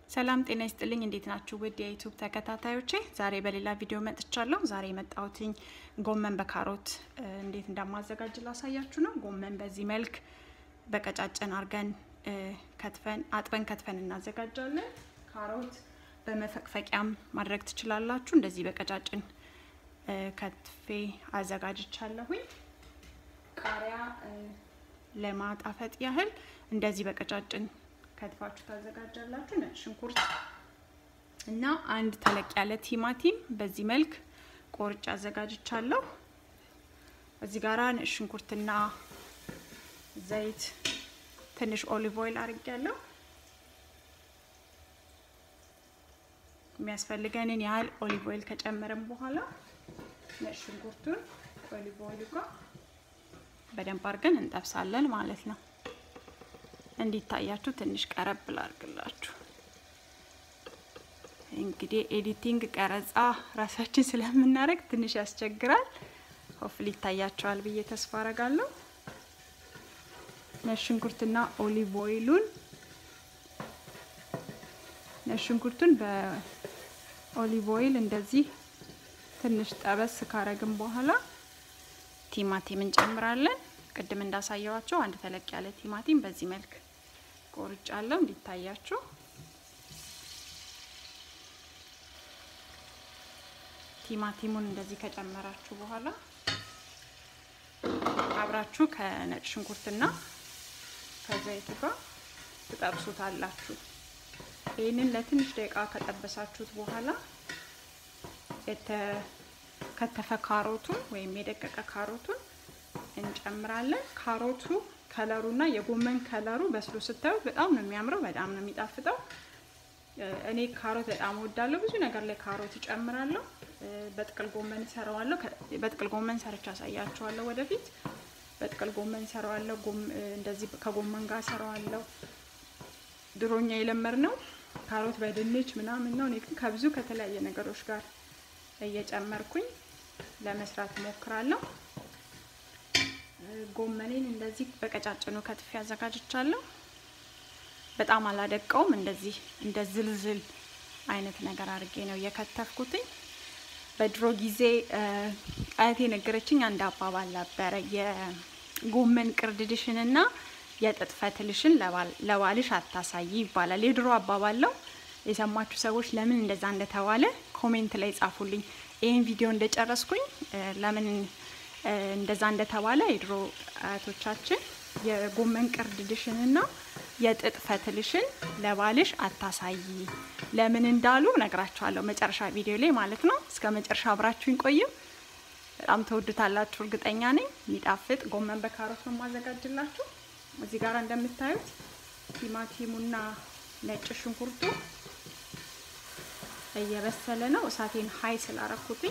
ሰላም ጤና ይስጥልኝ። እንዴት ናችሁ? ውድ የዩቱብ ተከታታዮቼ ዛሬ በሌላ ቪዲዮ መጥቻለሁ። ዛሬ የመጣሁትኝ ጎመን በካሮት እንዴት እንደማዘጋጅ ላሳያችሁ ነው። ጎመን በዚህ መልክ በቀጫጭን አርገን ከትፈን አጥበን ከትፈን እናዘጋጃለን። ካሮት በመፈቅፈቂያም ማድረግ ትችላላችሁ። እንደዚህ በቀጫጭን ከትፌ አዘጋጅቻለሁኝ። ቃሪያ ለማጣፈጥ ያህል እንደዚህ በቀጫጭን ከትፋችሁ ታዘጋጃላችሁ። ነጭ ሽንኩርት እና አንድ ተለቅ ያለ ቲማቲም በዚህ መልክ ቆርጬ አዘጋጅቻለሁ። እዚህ ጋራ ነጭ ሽንኩርትና ዘይት፣ ትንሽ ኦሊቭ ኦይል አድርጌያለሁ። የሚያስፈልገንን ያህል ኦሊቭ ኦይል ከጨመረን በኋላ ነጭ ሽንኩርቱን ኦሊቭ ኦይሉ ጋር በደንብ አድርገን እንጠብሳለን ማለት ነው። እንዲታያችሁ ትንሽ ቀረብ ላድርግላችሁ። እንግዲህ ኤዲቲንግ ቀረጻ ራሳችን ስለምናደርግ ትንሽ ያስቸግራል። ሆፍሊ ይታያቸዋል ብዬ ተስፋ አረጋለሁ። ነጭ ሽንኩርትና ኦሊቭ ኦይሉን ነጭ ሽንኩርቱን በኦሊቭ ኦይል እንደዚህ ትንሽ ጠበስ ካረግን በኋላ ቲማቲም እንጨምራለን። ቅድም እንዳሳየዋቸው አንድ ተለቅ ያለ ቲማቲም በዚህ መልክ ቆርጫለሁ እንዲታያችሁ። ቲማቲሙን እንደዚህ ከጨመራችሁ በኋላ አብራችሁ ከነጭ ሽንኩርትና ከዘይቱ ጋር ትጠብሱታላችሁ። ይህንን ለትንሽ ደቂቃ ከጠበሳችሁት በኋላ የተከተፈ ካሮቱን ወይም የደቀቀ ካሮቱን እንጨምራለን። ካሮቱ ከለሩና የጎመን ከለሩ በስሎ ስታዩት በጣም ነው የሚያምረው፣ በጣም ነው የሚጣፍጠው። እኔ ካሮት በጣም እወዳለሁ። ብዙ ነገር ላይ ካሮት እጨምራለሁ። በጥቅል ጎመን እሰራዋለሁ። በጥቅል ጎመን ሰርቻ አሳያችኋለሁ ወደፊት። በጥቅል ጎመን እሰራዋለሁ። እንደዚህ ከጎመን ጋር እሰራዋለሁ። ድሮኛ የለመድ ነው ካሮት በድንች ምናምን ነው። እኔ ግን ከብዙ ከተለያየ ነገሮች ጋር እየጨመርኩኝ ለመስራት እሞክራለሁ። ጎመኔን እንደዚህ በቀጫጭኑ ከትፌ አዘጋጅቻለሁ። በጣም አላደቀውም። እንደዚህ እንደ ዝልዝል አይነት ነገር አድርጌ ነው የከተፍኩትኝ። በድሮ ጊዜ አያቴ ነገረችኝ አንድ አባባል ነበረ። የጎመን ቅርድድሽንና የጥጥ ፈትልሽን ለባልሽ አታሳይ ይባላል። የድሮ አባባል ነው። የሰማችሁ ሰዎች ለምን እንደዛ እንደተባለ ኮሜንት ላይ ጻፉልኝ። ይህን ቪዲዮ እንደጨረስኩኝ ለምን እንደዛ እንደተባለ የድሮ አያቶቻችን የጎመን ቅርድድሽንና የጥጥ ፈትልሽን ለባልሽ አታሳይ ለምን እንዳሉ ነግራችኋለሁ፣ መጨረሻ ቪዲዮ ላይ ማለት ነው። እስከ መጨረሻ አብራችሁኝ ቆዩ። በጣም ተወዱታላችሁ እርግጠኛ ነኝ። የሚጣፍጥ ጎመን በካሮት ነው የማዘጋጅላችሁ። እዚህ ጋር እንደምታዩት ቲማቲሙና ነጭ ሽንኩርቱ እየበሰለ ነው። እሳቴን ሀይ ስላረኩትኝ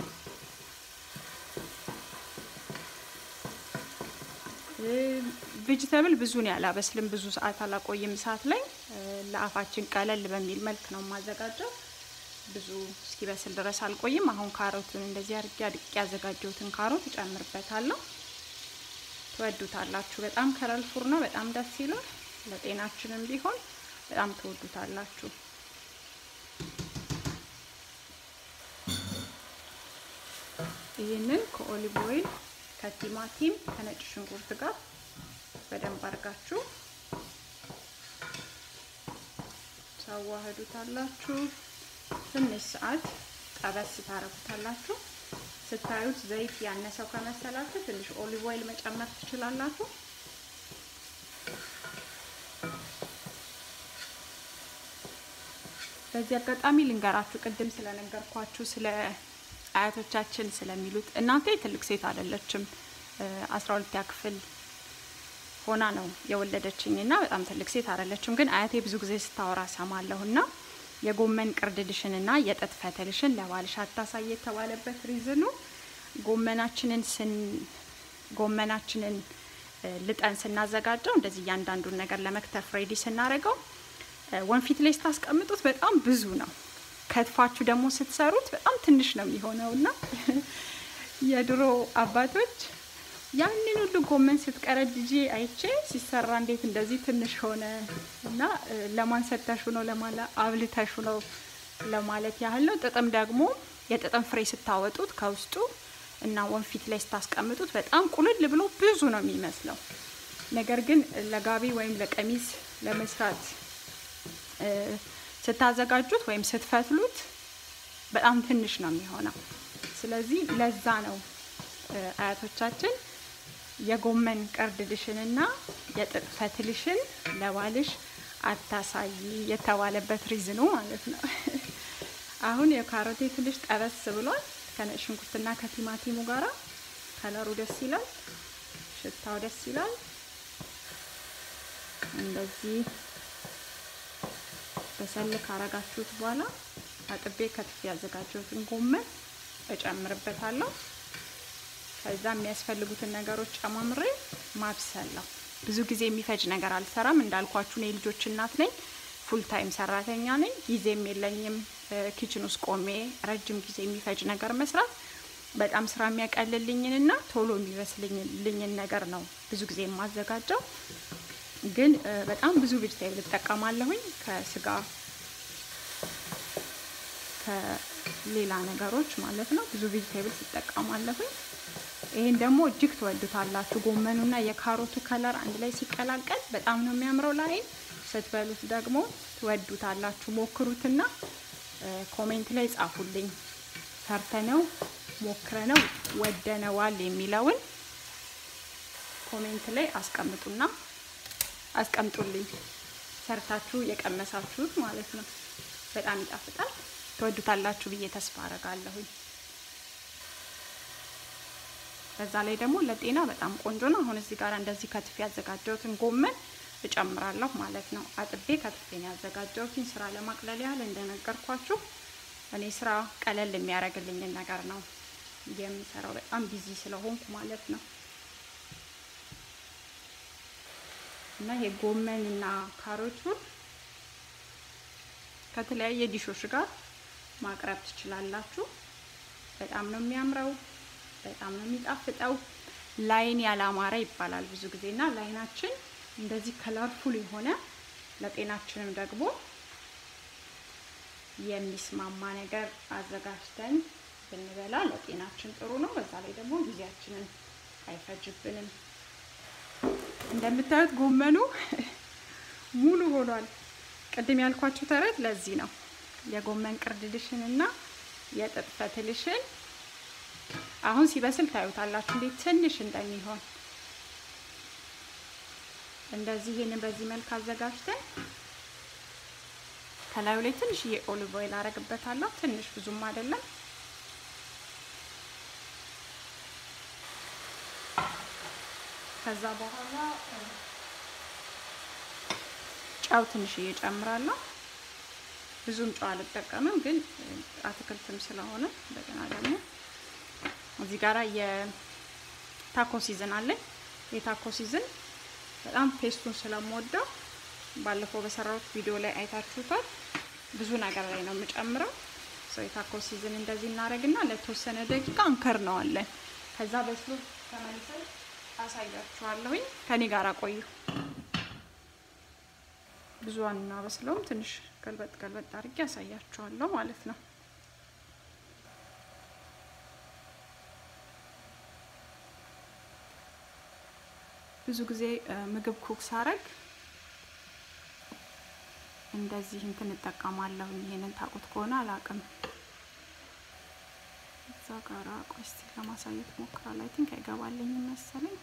ቬጅተብል ብዙ ነው ያላበስልም፣ ብዙ ሰዓት አላቆይም እሳት ላይ። ለአፋችን ቀለል በሚል መልክ ነው የማዘጋጀው። ብዙ እስኪበስል ድረስ አልቆይም። አሁን ካሮቱን እንደዚህ አድርጌ አድቄ ያዘጋጀሁትን ካሮት እጨምርበታለሁ። ትወዱታላችሁ። በጣም ከለልፉር ነው፣ በጣም ደስ ይላል። ለጤናችንም ቢሆን በጣም ትወዱታላችሁ። ይህንን ከኦሊቭ ኦይል ከቲማቲም ከነጭ ሽንኩርት ጋር በደንብ አድርጋችሁ ታዋህዱታላችሁ። ትንሽ ሰዓት ጠበስ ታረጉታላችሁ። ስታዩት ዘይት ያነሰው ከመሰላችሁ ትንሽ ኦሊቭ ኦይል መጨመር ትችላላችሁ። በዚህ አጋጣሚ ልንገራችሁ፣ ቅድም ስለነገርኳችሁ ስለ አያቶቻችን ስለሚሉት እናቴ ትልቅ ሴት አይደለችም። አስራ ሁለተኛ ክፍል ሆና ነው የወለደችኝ እና በጣም ትልቅ ሴት አይደለችም። ግን አያቴ ብዙ ጊዜ ስታወራ ሰማለሁ እና የጎመን ቅርድድሽንና የጥጥ ፈትልሽን ለባልሽ አታሳይ የተባለበት ሪዝኑ ጎመናችንን ስን ጎመናችንን ልጠን ስናዘጋጀው እንደዚህ እያንዳንዱን ነገር ለመክተፍ ሬዲ ስናደርገው ወንፊት ላይ ስታስቀምጡት በጣም ብዙ ነው ከትፋችሁ ደግሞ ስትሰሩት በጣም ትንሽ ነው የሚሆነው እና የድሮ አባቶች ያንን ሁሉ ጎመን ስትቀረድጂ አይቼ ሲሰራ እንዴት እንደዚህ ትንሽ ሆነ እና ለማን ሰተሹ ነው ለማለ አብልተሹ ነው ለማለት ያህል ነው። ጥጥም ደግሞ የጥጥም ፍሬ ስታወጡት ከውስጡ እና ወንፊት ላይ ስታስቀምጡት በጣም ቁልል ብሎ ብዙ ነው የሚመስለው። ነገር ግን ለጋቢ ወይም ለቀሚስ ለመስራት ስታዘጋጁት ወይም ስትፈትሉት በጣም ትንሽ ነው የሚሆነው። ስለዚህ ለዛ ነው አያቶቻችን የጎመን ቅርድድሽንና የጥጥ ፈትልሽን ለባልሽ አታሳይ የተባለበት ሪዝኑ ማለት ነው። አሁን የካሮቴ ትንሽ ጠበስ ብሏል ከነጭ ሽንኩርትና ከቲማቲሙ ጋራ ከለሩ ደስ ይላል፣ ሽታው ደስ ይላል። እንደዚህ በሰል ካረጋችሁት በኋላ አጥቤ ከትፌ ያዘጋጀሁትን ጎመን እጨምርበታለሁ። ከዛ የሚያስፈልጉትን ነገሮች ጨማምሬ ማብሰል ነው። ብዙ ጊዜ የሚፈጅ ነገር አልሰራም። እንዳልኳችሁ እኔ ልጆች እናት ነኝ፣ ፉል ታይም ሰራተኛ ነኝ። ጊዜም የለኝም ኪችን ውስጥ ቆሜ ረጅም ጊዜ የሚፈጅ ነገር መስራት። በጣም ስራ የሚያቀልልኝንና ቶሎ የሚበስልኝን ነገር ነው ብዙ ጊዜ የማዘጋጀው። ግን በጣም ብዙ ቬጅቴብል እጠቀማለሁኝ ከስጋ ከሌላ ነገሮች ማለት ነው። ብዙ ቬጅቴብል እጠቀማለሁኝ። ይሄን ደግሞ እጅግ ትወዱታላችሁ። ጎመኑና የካሮቱ ከለር አንድ ላይ ሲቀላቀል በጣም ነው የሚያምረው። ላይ ስትበሉት ደግሞ ትወዱታላችሁ። ሞክሩትና ኮሜንት ላይ ጻፉልኝ። ሰርተነው ሞክረነው ወደነዋል የሚለውን ኮሜንት ላይ አስቀምጡና አስቀምጡልኝ። ሰርታችሁ የቀመሳችሁት ማለት ነው። በጣም ይጣፍጣል። ትወዱታላችሁ ብዬ ተስፋ አረጋለሁኝ። በዛ ላይ ደግሞ ለጤና በጣም ቆንጆ ነው። አሁን እዚህ ጋር እንደዚህ ከትፌ ያዘጋጀሁትን ጎመን እጨምራለሁ ማለት ነው። አጥቤ ከትፌ ነው ያዘጋጀሁትን ስራ ለማቅለል ያህል እንደነገርኳችሁ እኔ ስራ ቀለል የሚያደርግልኝን ነገር ነው የምሰራው፣ በጣም ቢዚ ስለሆንኩ ማለት ነው። እና ይሄ ጎመን እና ካሮቱን ከተለያየ ዲሾች ጋር ማቅረብ ትችላላችሁ። በጣም ነው የሚያምረው፣ በጣም ነው የሚጣፍጠው። ላይን ያላማረ ይባላል ብዙ ጊዜ እና ላይናችን እንደዚህ ከለርፉል የሆነ ለጤናችንም ደግሞ የሚስማማ ነገር አዘጋጅተን ብንበላ ለጤናችን ጥሩ ነው። በዛ ላይ ደግሞ ጊዜያችንን አይፈጅብንም። እንደምታዩት ጎመኑ ሙሉ ሆኗል። ቅድም ያልኳችሁ ተረት ለዚህ ነው። የጎመን ቅርድድሽን እና የጥጥ ፈትልሽን አሁን ሲበስል ታዩታላችሁ እንዴት ትንሽ እንደሚሆን። እንደዚህ ይሄንን በዚህ መልክ አዘጋጅተን ከላዩ ላይ ትንሽዬ ኦሊቭ ኦይል አረግበታለሁ። ትንሽ ብዙም አይደለም። ከዛ በኋላ ጨው ትንሽዬ እጨምራለሁ። ብዙም ጨው አልጠቀምም፣ ግን አትክልትም ስለሆነ እንደገና ደግሞ እዚህ ጋራ የታኮ ሲዝን አለኝ። የታኮ ሲዝን በጣም ቴስቱን ስለምወደው ባለፈው በሰራሁት ቪዲዮ ላይ አይታችሁታል። ብዙ ነገር ላይ ነው የምጨምረው። ሰው የታኮ ሲዝን እንደዚህ እናደርግና ለተወሰነ ደቂቃ እንከርነዋለን። ከዛ በስሎ ተመልሰን አሳያችኋለሁኝ። ከኔ ጋር ቆዩ። ብዙ አናበስለውም። ትንሽ ገልበጥ ገልበጥ አድርጌ አሳያችኋለሁ ማለት ነው። ብዙ ጊዜ ምግብ ኩክ ሳረግ እንደዚህ እንትን እጠቀማለሁ። ይሄንን ታውቁት ከሆነ አላውቅም። እዛ ጋራ ቆይ እስቲ ለማሳየት ሞክራለሁ። አይ ቲንክ አይገባልኝም መሰለኝ።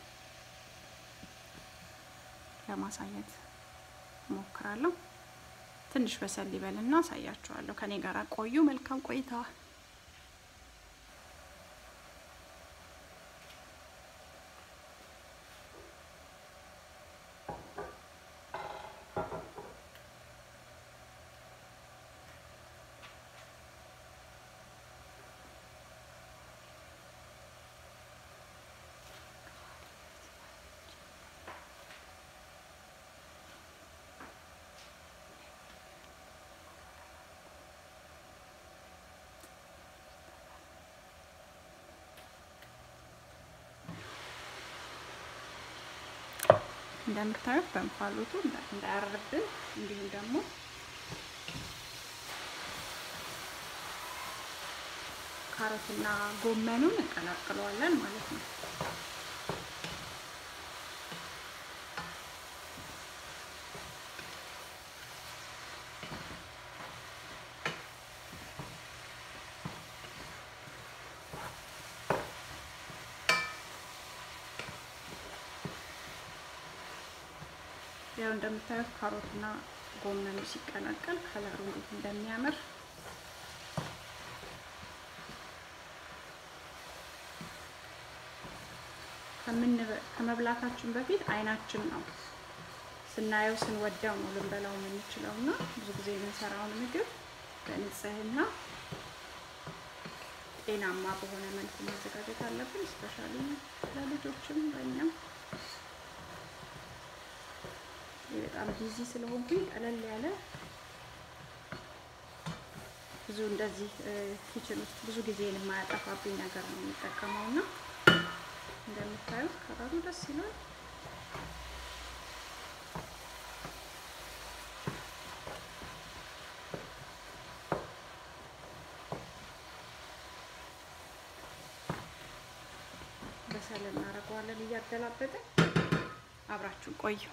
ለማሳየት ሞክራለሁ። ትንሽ በሰል ይበልና አሳያችኋለሁ። ከኔ ጋር ቆዩ። መልካም ቆይታ። እንደምታዩት በእንፋሎቱ እንዳያርብን እንዲሁም ደግሞ ካሮትና ጎመኑን እንቀላቅለዋለን ማለት ነው። ያው እንደምታዩት ካሮትና ጎመኑ ሲቀላቀል ከለሩ እንዴት እንደሚያምር ከመብላታችን በፊት አይናችን ነው ስናየው ስንወደው ነው ልንበላው የምንችለው እና ብዙ ጊዜ የምንሰራውን ምግብ በንጽህና ጤናማ በሆነ መልኩ ማዘጋጀት አለብን። እስፔሻሊ ለልጆችም ለእኛም በጣም ቢዚ ስለሆንኩኝ ቀለል ያለ ብዙ እንደዚህ ኪችን ውስጥ ብዙ ጊዜ የማያጠፋብኝ ነገር ነው የሚጠቀመው እና እንደምታዩት ከለሩ ደስ ይላል። በሰል እናደርገዋለን እያገላበጥን አብራችሁ ቆዩ።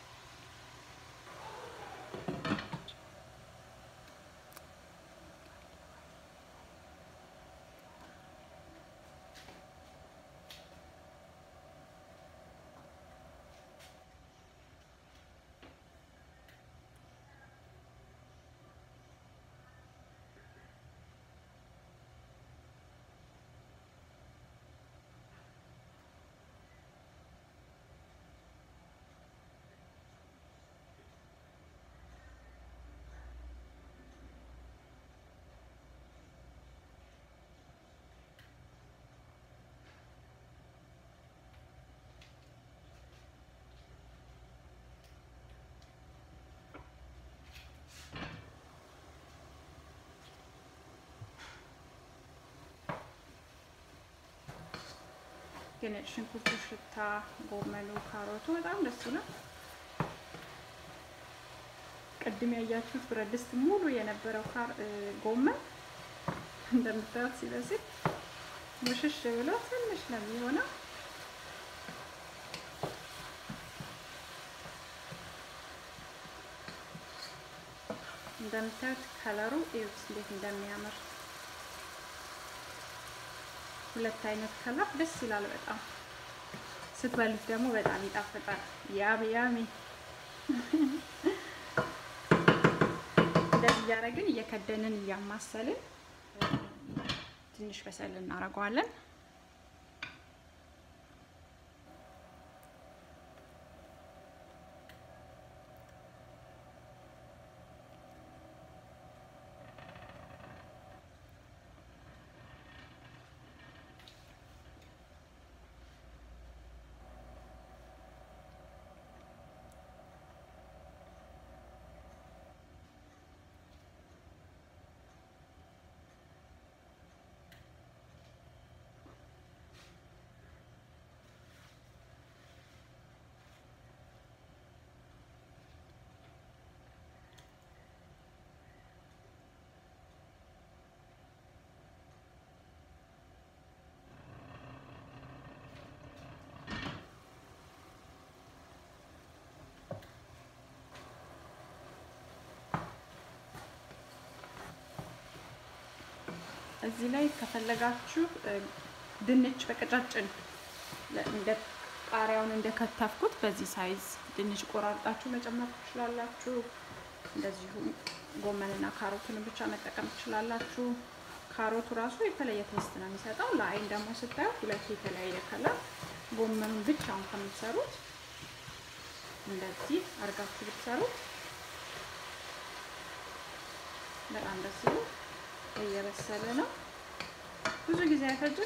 የነጭ ሽንኩርቱ ሽታ፣ ጎመኑ፣ ካሮቱ በጣም ደስ ይላል። ቅድም ያያችሁት ብረት ድስት ሙሉ የነበረው ጎመን እንደምታዩት ሲበስል ሙሽሽ ብሎ ትንሽ ነው የሚሆነው። እንደምታዩት ከለሩ እዩት እንዴት እንደሚያምር ሁለት አይነት ከለር ደስ ይላል በጣም ስትበሉት ደግሞ በጣም ይጣፍጣል። ያሚ ያሚ እንደዚህ እያደረግን እየከደንን እያማሰልን ትንሽ በሰል እናደርገዋለን። እዚህ ላይ ከፈለጋችሁ ድንች በቀጫጭን እንደ ቃሪያውን እንደከተፍኩት በዚህ ሳይዝ ድንች ቆራርጣችሁ መጨመር ትችላላችሁ። እንደዚሁም ጎመንና ካሮቱን ብቻ መጠቀም ትችላላችሁ። ካሮቱ ራሱ የተለየ ቴስት ነው የሚሰጠው። ለአይን ደግሞ ስታዩ ሁለቱ የተለያየ ከለር። ጎመኑን ብቻውን ከምትሰሩት እንደዚህ አድርጋችሁ ብትሰሩት በጣም ደስ ይላል። እየበሰለ ነው። ብዙ ጊዜ አይፈጅም።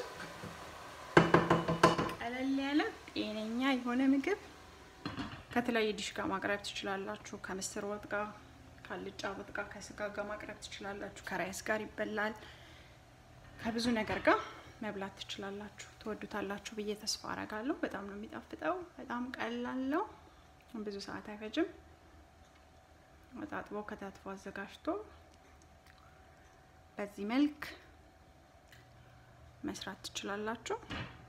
ቀለል ያለ ጤነኛ የሆነ ምግብ ከተለያየ ዲሽ ጋር ማቅረብ ትችላላችሁ። ከምስር ወጥ ጋር፣ ከአልጫ ወጥ ጋር፣ ከስጋ ጋር ማቅረብ ትችላላችሁ። ከራይስ ጋር ይበላል። ከብዙ ነገር ጋር መብላት ትችላላችሁ። ትወዱታላችሁ ብዬ ተስፋ አረጋለሁ። በጣም ነው የሚጣፍጠው። በጣም ቀላል ነው። ብዙ ሰዓት አይፈጅም። አጣጥቦ ከታትፎ አዘጋጅቶ በዚህ መልክ መስራት ትችላላችሁ።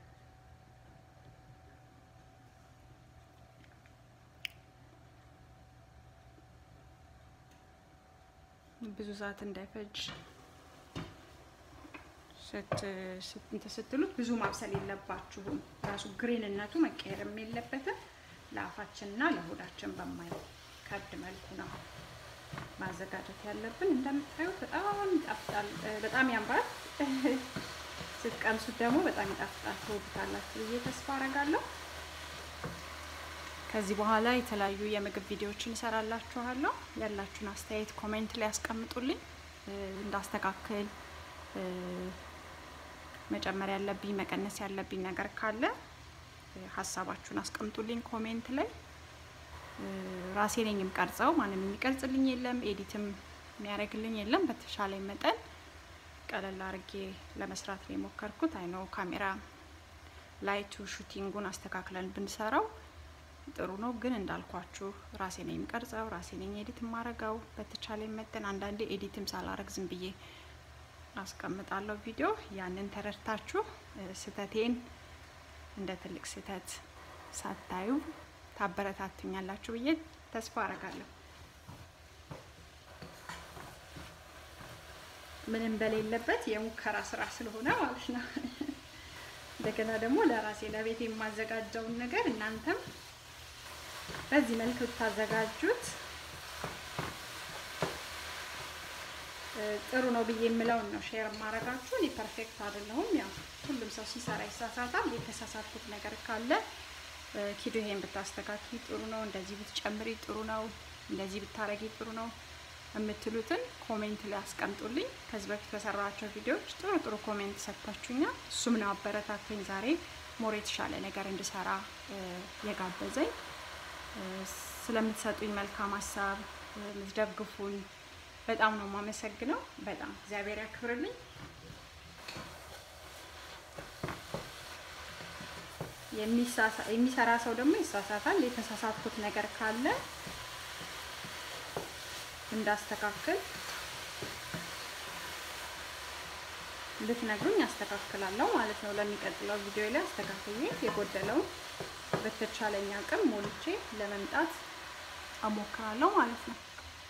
ብዙ ሰዓት እንዳይፈጅ እንትን ስትሉት ብዙ ማብሰል የለባችሁም። ራሱ ግሪንነቱ መቀየርም የለበትም። ለአፋችንና ለሆዳችን በማይከብድ መልኩ ነው ማዘጋጀት ያለብን። እንደምታዩት በጣም ይጣፍጣል፣ በጣም ያምራል። ስትቀምሱት ደግሞ በጣም ይጣፍጣል። ትወዱታላችሁ ብዬ ተስፋ አረጋለሁ። ከዚህ በኋላ የተለያዩ የምግብ ቪዲዮዎችን እሰራላችኋለሁ። ያላችሁን አስተያየት ኮሜንት ላይ ያስቀምጡልኝ። እንዳስተካክል መጨመር ያለብኝ መቀነስ ያለብኝ ነገር ካለ ሀሳባችሁን አስቀምጡልኝ ኮሜንት ላይ። ራሴ ነኝ የምቀርጸው፣ ማንም የሚቀርጽልኝ የለም፣ ኤዲትም የሚያደርግልኝ የለም። በተሻለኝ መጠን ቀለል አድርጌ ለመስራት ነው የሞከርኩት። አይነው ካሜራ ላይቱ ሹቲንጉን አስተካክለን ብንሰራው ጥሩ ነው፣ ግን እንዳልኳችሁ ራሴ ነኝ የምቀርጸው፣ ራሴ ነኝ ኤዲት የማረገው። በተቻለኝ መጠን አንዳንዴ ኤዲትም ሳላረግ ዝም ብዬ አስቀምጣለሁ ቪዲዮ። ያንን ተረድታችሁ ስህተቴን እንደ ትልቅ ስህተት ሳታዩ ታበረታቱኛላችሁ ብዬ ተስፋ አረጋለሁ። ምንም በሌለበት የሙከራ ስራ ስለሆነ ማለት ነው። እንደገና ደግሞ ለራሴ ለቤት የማዘጋጀውን ነገር እናንተም በዚህ መልክ ብታዘጋጁት ጥሩ ነው ብዬ የምለውን ነው ሼር ማረጋችሁ። እኔ ፐርፌክት አይደለሁም። ያው ሁሉም ሰው ሲሰራ ይሳሳታል። የተሳሳትኩት ነገር ካለ ኪዱ ይሄን ብታስተካክሊ ጥሩ ነው፣ እንደዚህ ብትጨምሪ ጥሩ ነው፣ እንደዚህ ብታረጊ ጥሩ ነው የምትሉትን ኮሜንት ላይ አስቀምጡልኝ። ከዚህ በፊት በሰራቸው ቪዲዮዎች ጥሩ ጥሩ ኮሜንት ሰጥታችሁኛል። እሱም ነው አበረታተኝ ዛሬ ሞር የተሻለ ነገር እንድሰራ የጋበዘኝ። ስለምትሰጡኝ መልካም ሀሳብ የምትደግፉኝ በጣም ነው የማመሰግነው። በጣም እግዚአብሔር ያክብርልኝ። የሚሰራ ሰው ደግሞ ይሳሳታል። የተሳሳትኩት ነገር ካለ እንዳስተካክል ልትነግሩኝ አስተካክላለሁ ማለት ነው። ለሚቀጥለው ቪዲዮ ላይ አስተካክዬ የጎደለውን በተቻለኝ አቅም ሞልቼ ለመምጣት አሞክራለሁ ማለት ነው።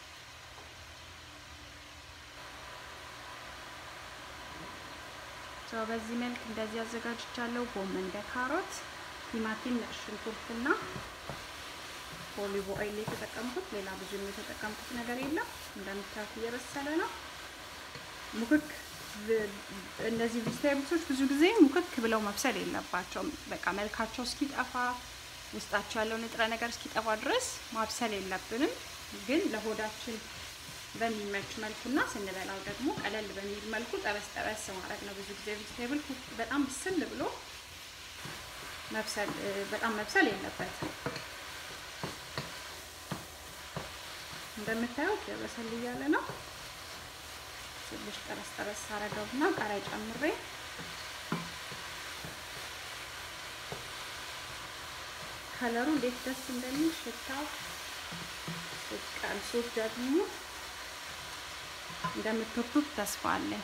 ሰው በዚህ መልክ እንደዚህ አዘጋጅቻለሁ። ጎመን በካሮት ቲማቲም፣ ነጭ ሽንኩርትና ኦሊቭ ኦይል የተጠቀምኩት ሌላ ብዙ የተጠቀምኩት ነገር የለም። እንደምታዩት እየበሰለ ነው። ሙክክ እነዚህ ቬጅቴብልሶች ብዙ ጊዜ ሙክክ ብለው መብሰል የለባቸውም። በቃ መልካቸው እስኪጠፋ ውስጣቸው ያለው ንጥረ ነገር እስኪጠፋ ድረስ ማብሰል የለብንም። ግን ለሆዳችን በሚመች መልኩና ስንበላው ደግሞ ቀለል በሚል መልኩ ጠበስ ጠበስ ማድረግ ነው። ብዙ ጊዜ ቬጅቴብል በጣም ብስል ብሎ መብሰል በጣም መብሰል የለበትም። እንደምታዩት በሰል እያለ ነው። ትንሽ ጠበስ ጠበስ አረገውና ቃሪያ ጨምሬ ከለሩ እንዴት ደስ እንደሚል ሽታው ስትቀምሱት ደግሞ እንደምትወዱት ተስፋ አለኝ።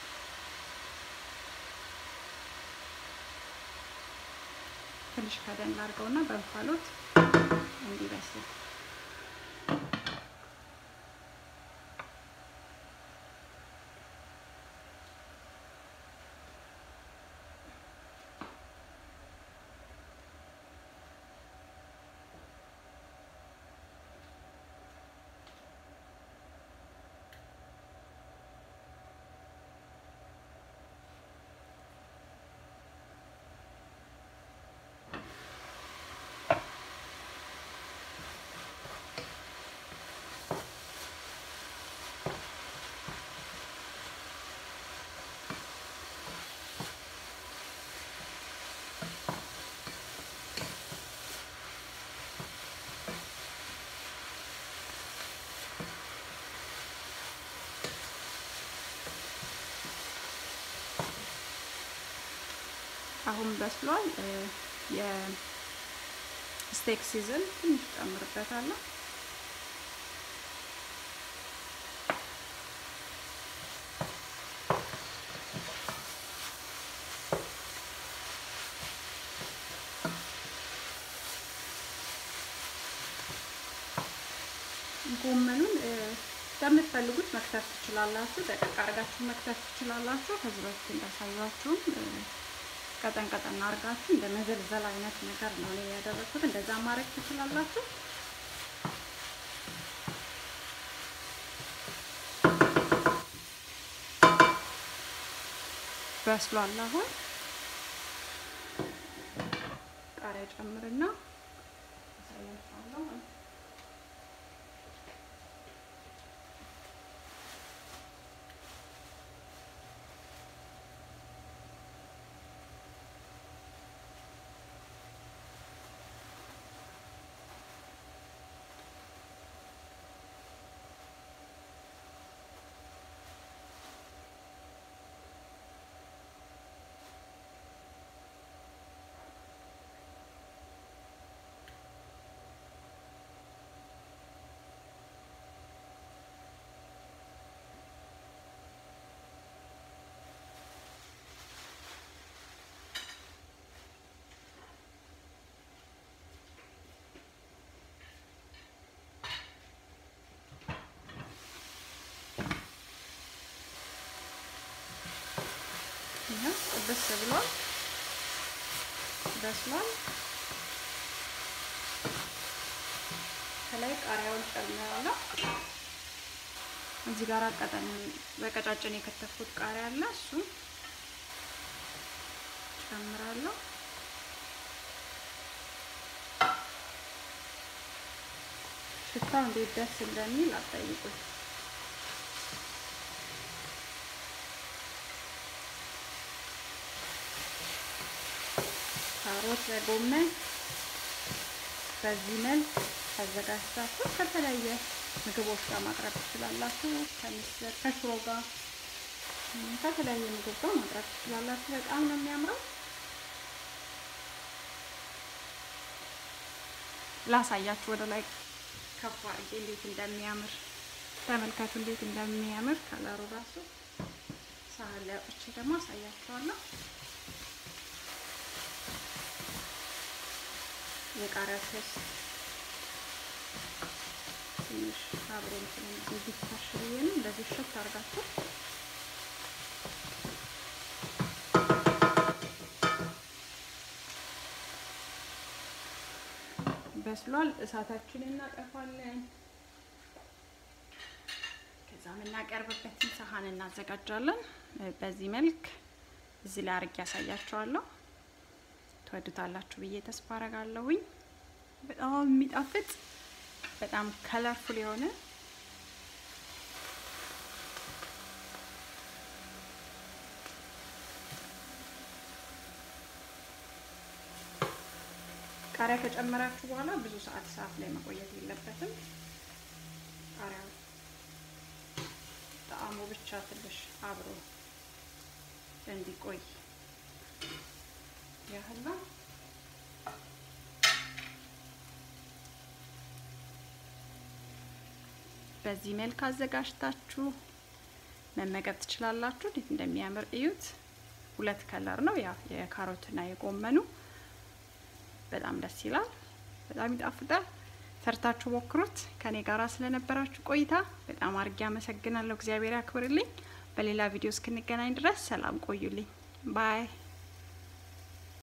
ትንሽ ከደን ላድርገውና በእንፋሎት እንዲበስል አሁን በስሏል። ስቴክ ሲዝን ትንሽ ጨምርበታለሁ። ጎመኑን እንደምትፈልጉት መክተፍ ትችላላችሁ። ደቀቅ አድርጋችሁ መክተፍ ትችላላችሁ። ከዚህ በፊት እንዳሳያችሁም ቀጠን ቀጠን አድርጋችሁ እንደ መዘልዘል አይነት ነገር ነው እኔ ያደረኩት። እንደዛ ማድረግ ትችላላችሁ። በስሏል። አሁን ቃሪያ ጨምርና አሳያችኋለሁ። ጥብስ ብሏል፣ በስሏል። ከላይ ቃሪያውን ጨምራለሁ። እዚህ ጋር ቀጠን በቀጫጭን የከተፍኩት ቃሪያ አለ፣ እሱ ጨምራለሁ። ሽታው እንዴት ደስ እንደሚል አጠይቁኝ። ካሮት በጎመን በዚህ መልክ አዘጋጅታችሁ ከተለያየ ምግቦች ጋር ማቅረብ ትችላላችሁ። ከምስር ከሽሮ ጋር ከተለያየ ምግብ ጋር ማቅረብ ትችላላችሁ። በጣም ነው የሚያምረው። ላሳያችሁ ወደ ላይ ከፍ አድርጌ እንዴት እንደሚያምር ተመልከቱ፣ እንዴት እንደሚያምር ከለሩ ራሱ ሳህን ላይ አውጥቼ ደግሞ አሳያችኋለሁ። የቃሪያ ሶስ ትንሽ አብሮ እንትን እንዲታሽ ብዬ ነው እንደዚህ ሽት አድርጋችሁ በስሏል። እሳታችንን እናጠፋለን። ከዛ የምናቀርብበትን ሳህን እናዘጋጃለን። በዚህ መልክ እዚህ ላይ አርጌ ያሳያችኋለሁ። ትወዱታላችሁ ብዬ ተስፋ አረጋለሁኝ። በጣም የሚጣፍጥ በጣም ከለርፉል የሆነ ቃሪያ ከጨመራችሁ በኋላ ብዙ ሰዓት እሳት ላይ መቆየት የለበትም። ቃሪያው ጣዕሙ ብቻ ትንሽ አብሮ እንዲቆይ ያህል ነው። በዚህ መልክ አዘጋጅታችሁ መመገብ ትችላላችሁ። እንዴት እንደሚያምር እዩት። ሁለት ከለር ነው ያ የካሮትና የጎመኑ በጣም ደስ ይላል። በጣም ይጣፍጣል። ሰርታችሁ ሞክሩት። ከኔ ጋራ ስለነበራችሁ ቆይታ በጣም አድርጌ አመሰግናለሁ። እግዚአብሔር ያክብርልኝ። በሌላ ቪዲዮ እስክንገናኝ ድረስ ሰላም ቆዩልኝ። ባይ